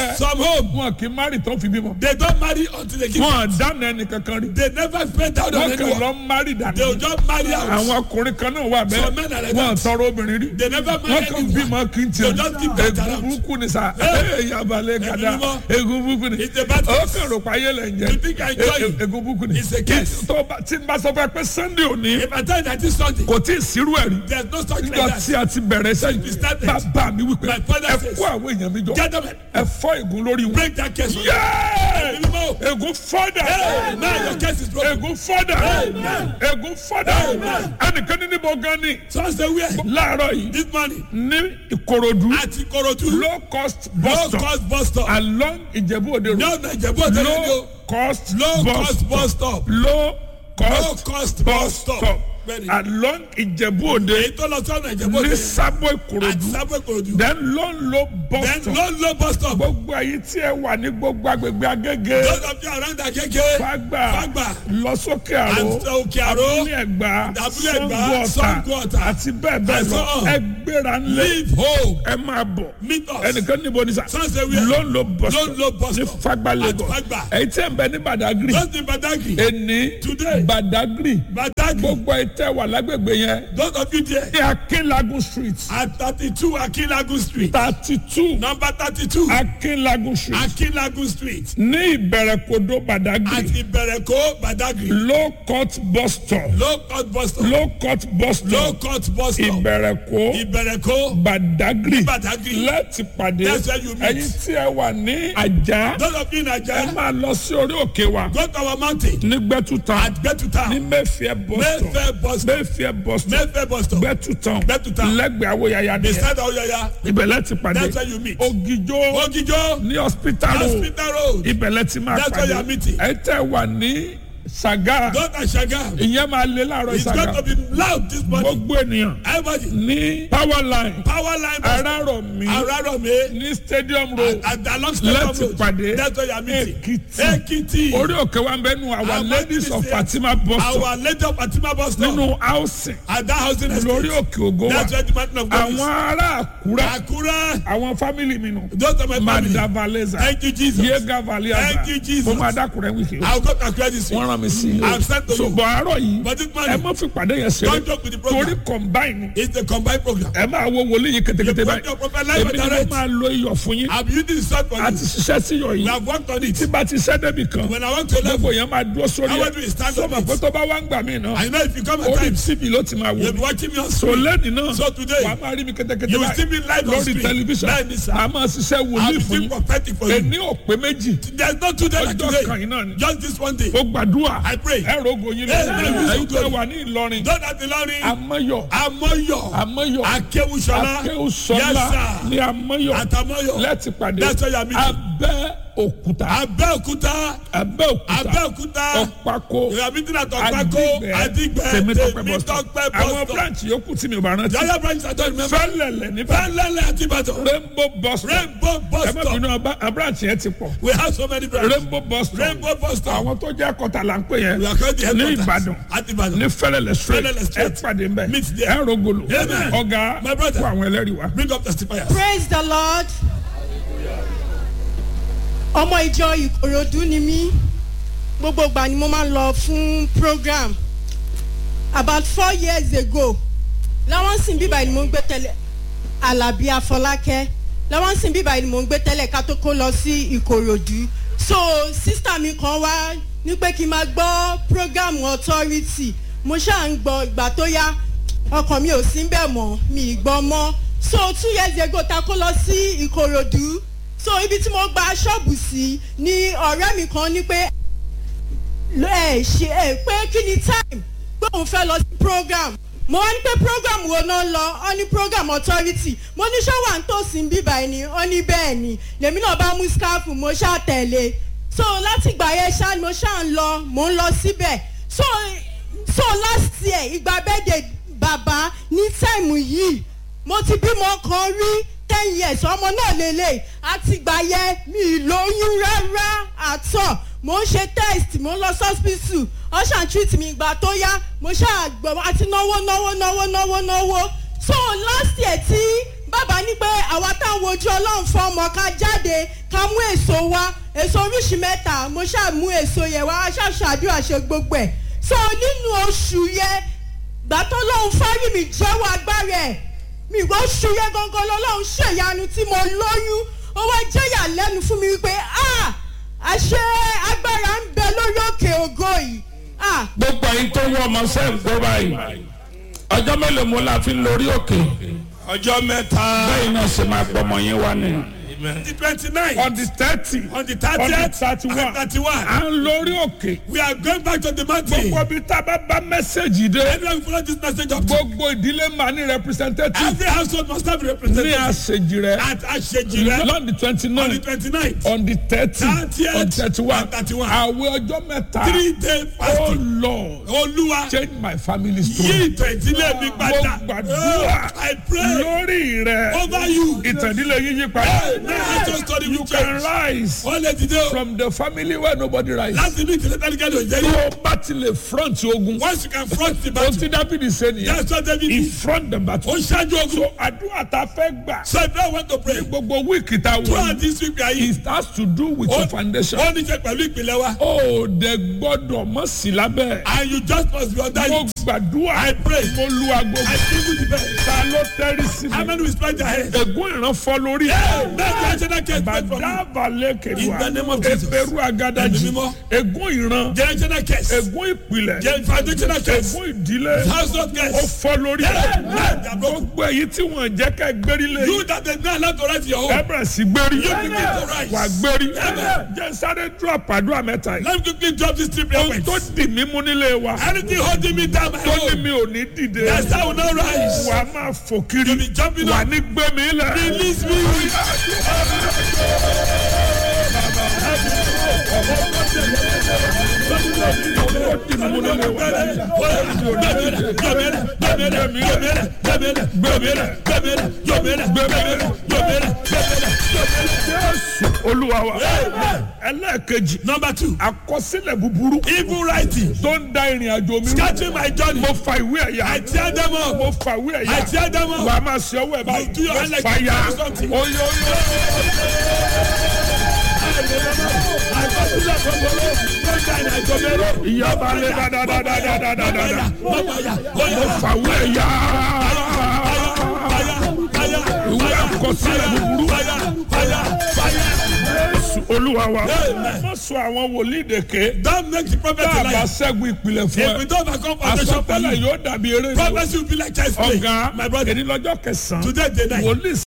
bẹ Some home, wọn kì í má rí tó fi bímọ they don't marry until they give wọn dáná ẹnì kankan rí They never spend down on wọn kàn anyone. lọ má rí They will dànù just marry out. àwọn ọkùnrin kan náà wà Some men are bẹ́ẹ̀ like wọn that. tọrọ obìnrin rí They never wọn marry kàn anyone. bímọ kí n They tiẹ̀ just keep that egun around. burúkú ni sa Hey. yabalẹ̀ gada mímọ́. egun burúkú ni It's a bad ó case. kàn rò pa ayé lẹ̀ ń You think jẹ I enjoy E- it? e- egun burúkú ni It's a case. tó bá- tí n bá sọ fún ẹ pé sunday òní If I tell you that this Sunday, kò tí ì sírú ẹ̀ rí there's no such like nígbà that. tí a ti bẹ̀rẹ̀ we sẹ́yìn started. bàbá mi wípé My father ẹ says, kó àwọn èèyàn mi jọ Gentlemen, ẹ fọ́ ègún lórí wọn. break that case. Yéé! Mímọ́. ègún fọ́dà Hey, now your case is broken. ègún fọ́dà Amen. ègún fọ́dà Amen. ẹnìkan ní níbo gan ni So say where? láàárọ̀ yìí This morning, ní ìkòròdú at Ikorodu, low cost low bus stop cost bus stop. along ìjẹ̀bú òde road No, no, Ìjẹ̀bú Òde low Road. cost Low bus cost bus stop stop. low Low cost cost bus bus stop. stop Bẹ́ẹ̀ni. along ìjẹ̀bú òde Èyí tó lọ sọ́nà Ìjẹ̀bú ní Òde. sábò At ìkòròdú Sabo Ikorodu. then low low bus Then stop low low bus stop. gbogbo èyí tí ẹ wà ní gbogbo agbègbè agége Those of you around Agege, fagba Fagba, lọ sókè àrò and Òkè Àró, abúlé ẹgbà Abúlé Ẹ̀gbá, Ṣàngó Ṣàngó Ọ̀tà Ọ̀tà, àti bẹ́ẹ̀ bẹ́ẹ̀ and lọ so on. ẹ gbéra ńlẹ̀ leave home. ẹ máa bọ̀ Meet us. ẹnìkan níbo ni sa Sunday where? ló ń lo bus Ló ń lo bus ní stop. fagba At Lagos Fagba. èyí tí ẹ ń bẹ ní Badagry Just in Badagry. ẹni Today. Badagry Badagry. gbogbo ètè wà lágbègbè yẹn Those of you there. ní Akinlagun street At thirty-two Akinlagun Street. thirty two Number thirty-two Akinlagun street Akinlagun Street. ní ìbẹ̀rẹ̀kòdó Badagry At Ìbẹ̀rẹ̀kó Badagry. low court bus stop Low cost bus stop. low court bus Low stop cost bus stop. ìbẹ̀rẹ̀kó Ìbẹ̀rẹ̀kó Badagry Badagry. láti pàdé That's where you meet. ẹ̀yin tí ẹ wà ní àjà Those of you in ẹ Naija. máa lọ sí orí òkè wa Go to our mountain. ní gbẹ́túta At Gbetuta. ní mẹ́fìẹ́ bus stop Mayfair bus stop. mẹ́fìẹ́ bus stop Mayfair bus stop. gbẹ́túta Gbẹ́túta. lẹ́gbẹ̀ẹ́ awóyáyá ni Beside Oyoya. ibẹ̀ láti pàdé That's where you meet. ògìjó Ogijo. ní hospital road Hospital Road. ibẹ̀ láti máa That's where you pàdé are meeting. ẹ tẹ́ wà ní Ṣàgá Go to Shagam. ìyẹn máa lé láàárọ̀ It's going Ṣàgá to be loud this morning. gbogbo ènìyàn Everybody. ní power line Power line bus stop. arárọ̀mí Arárọ̀mí. ní stadium road At along Stadium láti Road. pàdé That's where you are meeting. Èkìtì Ekiti. orí òkè wa ń bẹ nu our Our ladies of ladies Fatima bus stop Our lady of Fatima bus stop. nínú housing At that housing lórí estate. òkè ògo wa That's where the mountain of God is. àwọn ará Àkúrẹ́ Akure. àwọn family mi nù Those are my family. Mada Valeza Thank you, Jesus. Yega Valiaza Thank you, Jesus. mo máa dákúrẹ́ wíkì I'll go to Akure this week. wọ́n rán mi sí I'm sent to you. ṣùgbọ́n àárọ̀ yìí But this ẹ morning, má fi pàdé yẹn ṣeré don't joke with the torí program. combine It's the combined program. ẹ máa wo wòlíì yìí kétékété You put báyìí your prophet live èmi and ni mo direct. máa lo iyọ̀ fún yín I'm using the salt for a you. ti ṣiṣẹ́ sí iyọ̀ We yìí have worked on it. tí bá ti ṣẹ́ débi kan When I want to gbogbo level, yẹn máa dúró sórí I ẹ̀ want to stand on sọ́mọ̀ pé it. tó bá wá ń gbà mí náà I know if you come at orí times, tv ló ti máa wò you'll be mí watching me on so screen. lẹ́ni náà So today, wàá máa rí mi kétékété you will see me live on lórí screen. tẹlifíṣàn Bẹ́ẹ̀ni sir. a máa ṣiṣẹ́ I'll wòlíì be fún doing yín prophetic for you. ẹni ò pé méjì There's no two days like ọjọ́ today. kan yìí náà ni Just this one day. ó gbàdúrà I pray. ẹ rogo yín Yes, lẹ́yìn yes, ẹ̀yin tẹ́ yes. wà ní Ìlọrin Don't have the lorry. amáyọ̀ Amoyo. amáyọ̀ Akewusola. akéwùsọ́lá Yes, sir. ní amáyọ̀ Atamoyo. láti pàdé That's where you are meeting. abẹ́ òkúta Abẹ́òkúta. abẹ́ òkúta Abẹ́òkúta. ọ̀pákó You are meeting at Ọ̀pákó. Adigbe. tèmítọ́pẹ́ bus stop Tèmítọ́pẹ́ àwọn bus stop. branch yòókù tí mi ò bá rántí Yaya branch I don't remember. fẹ́lẹ̀lẹ̀ níbẹ̀ Fẹ́lẹ́lẹ̀ àti Ìbàdàn. rainbow bus stop Rainbow bus ẹ má stop. bínú ọba a branch yẹn ti pọ̀ We have so many branches. rainbow bus stop Rainbow bus stop. àwọn tó jẹ́ kọta là ń pè yẹn We are called the ní headquarters. Ìbàdàn At Ìbàdàn. ní fẹ́lẹ̀lẹ̀ straight Fẹ́lẹ́lẹ̀ ẹ straight. pàdé ń bẹ̀ Meet there. ẹ rogolo Amen. ọ̀gá My brother. fún àwọn ẹlẹ́rìí wa. Bring up testifiers. praise the lord ọmọ ìjọ ìkòròdú ni mí gbogbo ìgbà ni mo máa ń lọ fún program about four years ago láwọn sìn bíbá ni mo ń gbé tẹ́lẹ̀ alábí afọlákẹ́ láwọn sìn bíbá ni mo ń gbé tẹ́lẹ̀ ká tó kó lọ sí ìkòròdú so sísítà mi kan wá ní pé kí n máa gbọ́ program authority mo ṣáà ń gbọ́ ìgbà tó yá ọkàn mi ò sí bẹ́ẹ̀ mọ́ mi ì gbọ́ mọ́ so two years ago ta kó lọ sí ìkòròdú so ibi tí mo gba ṣọ́ọ̀bù sí ni ọ̀rẹ́ mi kan ní pé ẹ ṣe ẹ pé kí ni time pé òun fẹ́ lọ sí program mo wá ní pé program wo náà lọ ọ ní program authority mo ní ṣọ́wà ń tòsí bíbá ẹni ọ ní bẹ́ẹ̀ ni lèmi náà bá mú skáfù mo ṣáà tẹ̀lé so láti ìgbà yẹn ṣáà ni mo ṣáà ń lọ mo ń lọ síbẹ̀ so so last year ìgbà bẹ́ẹ̀dẹ̀ bàbá ní táìmù yìí mo ti bímọ kan rí ten years ọmọ náà lélẹ̀ àti ìgbà yẹn mi ì lóyún rárá àtọ̀ mo ń ṣe test mo ń lọ hospital ọ̀ṣà treat mi ìgbà tó yá mo ṣáà gbọ́ àti náwó náwó náwó náwó náwó so last year tí bàbá ní pé àwa táwọn ojú ọlọ́run fún ọmọ ká jáde ká mú èso wá èso oríṣi mẹ́ta mo ṣáà mú èso yẹn wá ṣàṣàdúrà ṣe gbogbo ẹ̀ so nínú oṣù yẹn gbàtọ́ lọ́hún fárí mi jẹ́wọ́ agbára ẹ̀ mi ìwọ oṣù yẹn gangan lọ́lọ́run ṣèyanu tí mo lóyún ó wá jẹ́yà lẹ́nu fún mi wípé ah àṣẹ agbára ń bẹ lórí òkè ògo yìí ah gbogbo ẹyin tó wọ ọmọ sẹ́yìn gbọ́ báyìí ọjọ́ mélòó mo la fi ń lórí òkè ọjọ́ mẹ́ta. bẹ́ẹ̀ náà ṣe máa gbọmọ yín wá ni. the twenty nine. on the thirty on the on the thirtieth thirty one and thirty one. à ń lórí òkè we are going back to the mountain. gbogbo ibi tá a bá bá mẹ́sẹ̀gì dé everyone follow this message up. gbogbo ìdílé máa ní representative every household must have a ní representative. àṣejì rẹ at asejire. lọ́n di twenty on the nine twenty nine. on the thirty Thirtieth on thirty one and thirty one. àwẹ̀ ọjọ́ mẹ́ta three day oh fasting. lord olúwa change my family yí story ìtàn ìdílé mi padà. Mo gbàdúrà. Oh, I pray lórí rẹ over you. ìtàndílé yín yí padà Now let your story you will can change. rise wọ́n lè dìde o. from the family where nobody rise. láti inú ìdílé tẹ́lifíkẹ́ ló jẹ́ tó yìí. o bá ti lè front ogun once you can front the ohun battle. tí dábìdì ṣe nìyẹn that's what David he did. front the battle. ó ṣáájú ogun. so àdúrà tá a fẹ́ gbà so if you want to pray. gbogbo wíìkì tá a throughout wọ̀ this week we are here. it has to do with your foundation. ó ní ṣe pẹ̀lú ìpìlẹ̀ wa. ó dẹ gbọ́dọ̀ mọ̀ sí lábẹ́. and you just must be under mo it. gbàdúrà I pray. mo lu aago I think with the best. ta ló tẹ́rí sí how mi. many will spread their hands. ègún ìran fọ́ lórí. Hey, make the national case pray for me. bàdàbàlẹ̀ In the name kẹwàá of Jesus. eberu agadaji Ẹ̀mí mímọ́. ègún ìran generational case. ègún ìpìlẹ̀ gen foundational case. ègún ìdílé household ó case. fọ́ lórí. Hey, man, they are broken. gbogbo èyí tí wọ́n jẹ́ ká gbérí lé you that dey not allowed to write your ẹ home. bẹ̀rẹ̀ sí gbérí You begin to rise. wà gbérí Amen. jẹ́ sáré dúró àpàdúrà mẹ́ta yìí. let me quickly drop this three prayer ohun tó points. dì mí mú nílé wa anything holding me down my tó ní home. mi ò ní dìde yes I will not rise. wà á máa fò kiri You be jumping wà up. ní gbé mi lẹ̀. release me. ó dì mí mú nílé wa Jésù olúwa wa ẹlẹ́ẹ̀kejì Number two, àkọsílẹ̀ búburú evil writing, tó ń da ìrìn àjò mi rú. scattering my journey. mo fa ìwé ẹ̀yà I tear them up. mo fa ìwé ẹ̀yà I tear them up. wà á máa ṣe ọwọ́ ẹ̀ báyìí You do your hand like fàyà you do something. oyè oyè ìyá bá lé dáadáadáadáadáa mo fa ìwé ẹ̀yà ìwé àkọsílẹ̀ búburú Jésù olúwa wa má sọ àwọn wòlíì dèké Don't make the prophet tá a a bá liar. ṣẹ́gun ìpìlẹ̀ fún If we ẹ don't overcome foundation for àsọtẹ́lẹ̀ you, yóò dàbí eré ìlú prophecy will be like child's play. ọ̀gá My brother, èdè lọ́jọ́ kẹsàn-án today day night. wòlíì